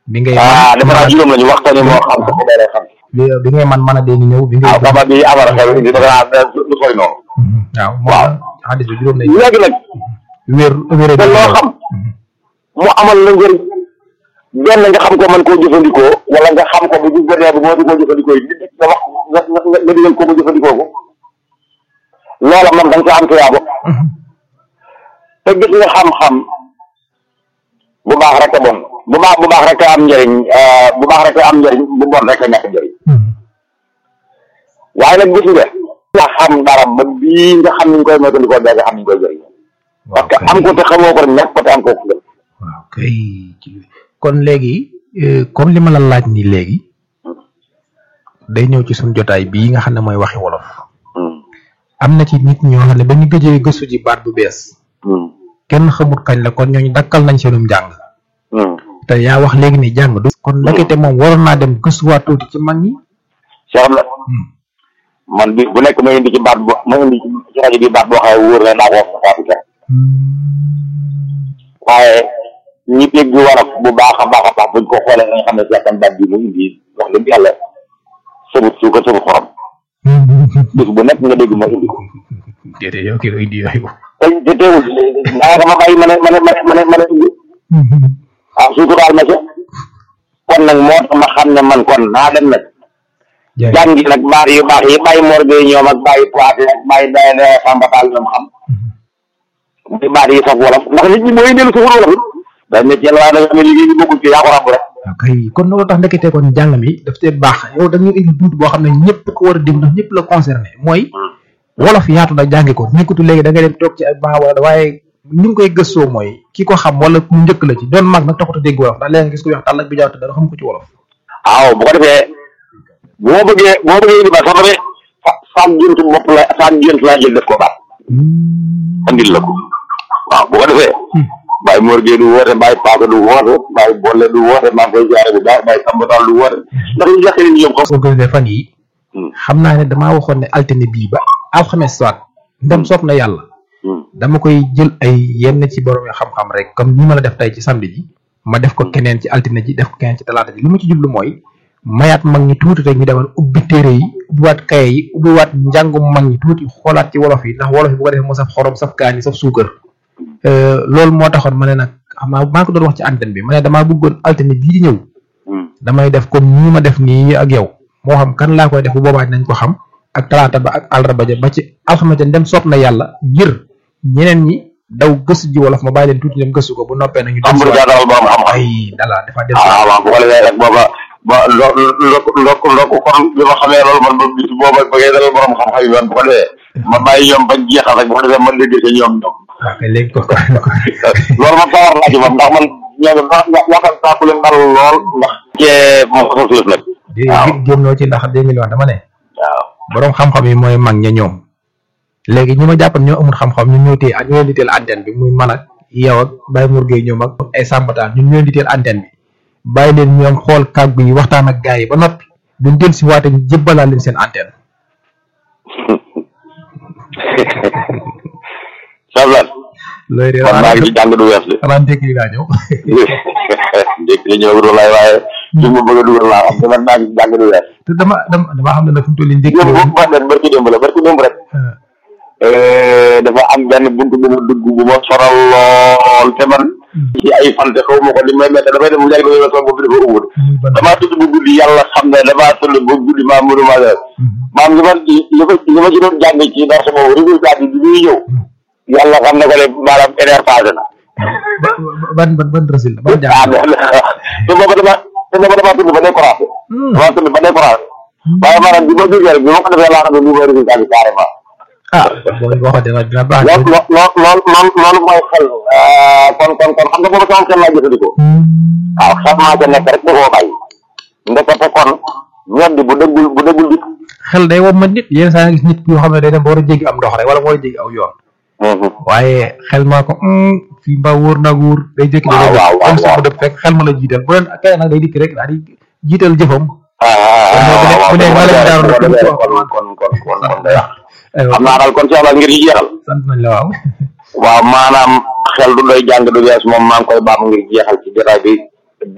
bi ngay ah dafa naa juróom lañu waxtaanee moo xam ko day xam bi bi ngay man mën a dee ñëw bi ngay waaw baba bi amara xew indi dafa naa lu sori noonu waaw waaw. moom xadis bi juróom lay léegi nag wéer wéer te loo xam mu amal la njëriñ benn nga xam ko mën koo jëfandikoo wala nga xam ko bu bu bëree bu boo di koo jëfandikoo yi nit nga wax nga nga nga digal ko mu jëfandikoo ko loola moom da nga ko am tuyaabo te gis nga xam-xam bu baax rek a bon bu baax bu baax rek a am njëriñ bu baax rek a am njëriñ bu bon rek a ñàkk njëriñ waaye nag gis nga nga xam dara ba bii nga xam ni ñu koy moytandikoo bee nga xam ni ñu koy jëriñ parce que am ko te xamoo ko rek ñàkk ko te am ko ko gën waaw kay ci- kon léegi euh, comme li ma la laaj nii léegi day ñëw ci suñu jotaay bii nga xam ne mooy waxi wolof am na ci nit ñoo xam ne ba ñu gëjee gëstu ji baat bu bees kenn xamut kañ la kon ñooñu dakkal nañ seenum njàng te yaa wax léegi ni jàng du kon ndekete moom waroon naa dem gëstuwaat tuuti ci mag ñi Cheikh la man bi bu nekk ma indi ci baat bo ma indi ci rajo bi baat boo xam ne wóor na naa ko wax faatu kenn waaye ñi dégg waraf bu baax a baax a baax buñ ko xoolee nga xam ne jàkkan baat bi mu indi wax dëgg yàlla sëbut suukar sëbut xorom bis bu nekk nga dégg ma indi ko déedéet yow kii indi yooyu te te teewul naa dama bàyyi ma ne ma ne ma ne ma ne ma ne indi ah suturaal ma ca kon nag moo tax ma xam ne man kon naa dem nag jàngi nag baat yu baax yi bàyyi morgue ñoom ak bàyyi poité ak bàyyi day day sàmbatal ñoom xam muy baat yi saf wolof ndax nit ñi mooy dellu safar wolof day ne jël waaye da nga am liggéey bi bokkul ci yaa ko ràbb rek waaw kay kon loolu tax ndekete kon njàng mi daf tee baax yow da nga indi bunt boo xam ne ñëpp ko war a déglu ndax ñëpp la concerné mooy wolof yaatu na jàngi ko nekkutu léegi da ngay dem toog ci ay baax wala waaye ni nga koy gëstoo mooy ki ko xam wala mu njëkk la ci doon mag nag taxut a dégg wolof ndax léegi nga gis ko wax tàll ak bi jaaw te dara xam ko ci wolof waaw bu ko defee bu ma bëggee bu ma bëggee indi baat sax damay sa saam géntu bopp la saam gént laa jël def ko baat andil la ko waaw bu ko defee Baye Mor Gueye du woote Baye Paaka du woote Baye Bolle du woote maa ngi koy jaare bu baax Baye Sambatal du woote ndax ñu yàq ni ñoom xam organisé fan yi xam naa ne damaa waxoon ne altine bii ba alxames soit ndem soob na yàlla dama koy jël ay yenn ci borom yi xam-xam rek comme ni ma la def tey ci samedi ji ma def ko keneen ci altine ji def ko keneen ci talaata ji li ma ci jublu mooy mayaat mag ñi tuuti rek ñu demal ubbi téere yi ubbiwaat kaye yi ubbiwaat njàngum mag ñi tuuti xoolaat ci wolof yi ndax wolof yi bu ko defee mu saf xorom saf kaani saf suukar loolu moo taxoon ma ne nag xam naa maa ngi ko doon wax ci antenne bi ma ne damaa bëggoon altine bii di ñëw damay def comme nii ma def nii ak yow moo xam kan laa koy def bu boobaa dinañ ko xam ak talaata ba ak àllarba ja ba ci alxames dem soob na yàlla ngir ñeneen ñi daw gëstu ji wolof ma bàyyi leen tuuti dem gëstu ko bu noppee nañu am bu jaatal borom xam-xam ay dala dafa dem ah waaw bu ko defee rek booba ba lo ndok ndok ndok kon bi ma xamee loolu man ba bis booba ba ngay dalal borom xam-xam yi man bu ko defee ma bàyyi ñoom bañ jeexal rek bu ko defee man dégg ci ñoom ñoom waaw kay léegi ko ko loolu man sawar naa ci moom ndax man ñoom ndax yaakaar naa ku leen dal lool ndax cee moom ko suuf nag di génnoo ci ndax deux mille wax dama ne waaw borom xam-xam yi mooy mag ña ñoom léegi ñi ma jàppan ñoo amul xam-xam ñun ñoo téye ñoo leen di teel antenne bi muy man ak yow ak Baye Mour Gueye ñoom ak ay sàmbataan ñun ñoo leen di teel antenne bi bàyyi leen ñoom xool kàggu yi waxtaan ak gars yi ba noppi duñ del si waate ñu jëbbalaa leen seen antenne sablan looy réer man maa ngi ci jàng du wees de xanaa ndékk yi daa ñëw ndékk li ñëw du lay waaye ci ma bëgg a dugal laa xam te man maa ngi ci jàng du wees te dama dama dama xam ne nag fi mu toll nii ndékk démb ba den barki démb la barki démb rek dafa am benn buntu bu ma dugg bu ma soral lool te man ci ay fante xaw ma ko li may mette damay dem léegi damay sama bopp dafa ubud damaa tudd bu guddi yàlla xam ne damaa tëdd ba guddi maa mënu maa def maam li ma li ko li ma ci doon jàng ci ndax sama résultat bi bi muy ñëw yàlla xam ne ko ne maanaam éner passé na ban ban ban résultat ban ah jàng te booba dama te booba damaa tudd ba décoration damaa tudd ba décoration waaye maanaam bi ma jógee rek bi ma ko defee laa xam ne lii mooy résultat bi carrément ah boo waxoon dina dina baax lool lool lool lool loolu mooy xel kon kon kon xam nga booba sama xel laa jëfandikoo waaw xel maa ca nekk rek da koo bàyyi ndekete kon ñoddi bu dëggul bu dëggul di xel day wom ma nit yenn saa nga gis nit yoo xam ne day dem ba war a jéggi am ndox rek wala war a jéggi aw yoon waaye xel maa ko fii mbaa wóor naag wóor day jékki waaw waaw waaw dem sama dëpp fekk xel ma la jiital bu leen keneen nag day dikk rek daal di jiital jëfam ah bu ne ma leen daaru kon rek kon kon kon kon kon day wax aywa xam naa daal kon Cheikh Laal ngir ñu jeexal sant nañ la waaw waaw maanaam xel du doy jàng du wees moom maa ngi koy baam ngir jeexal ci jotaay bi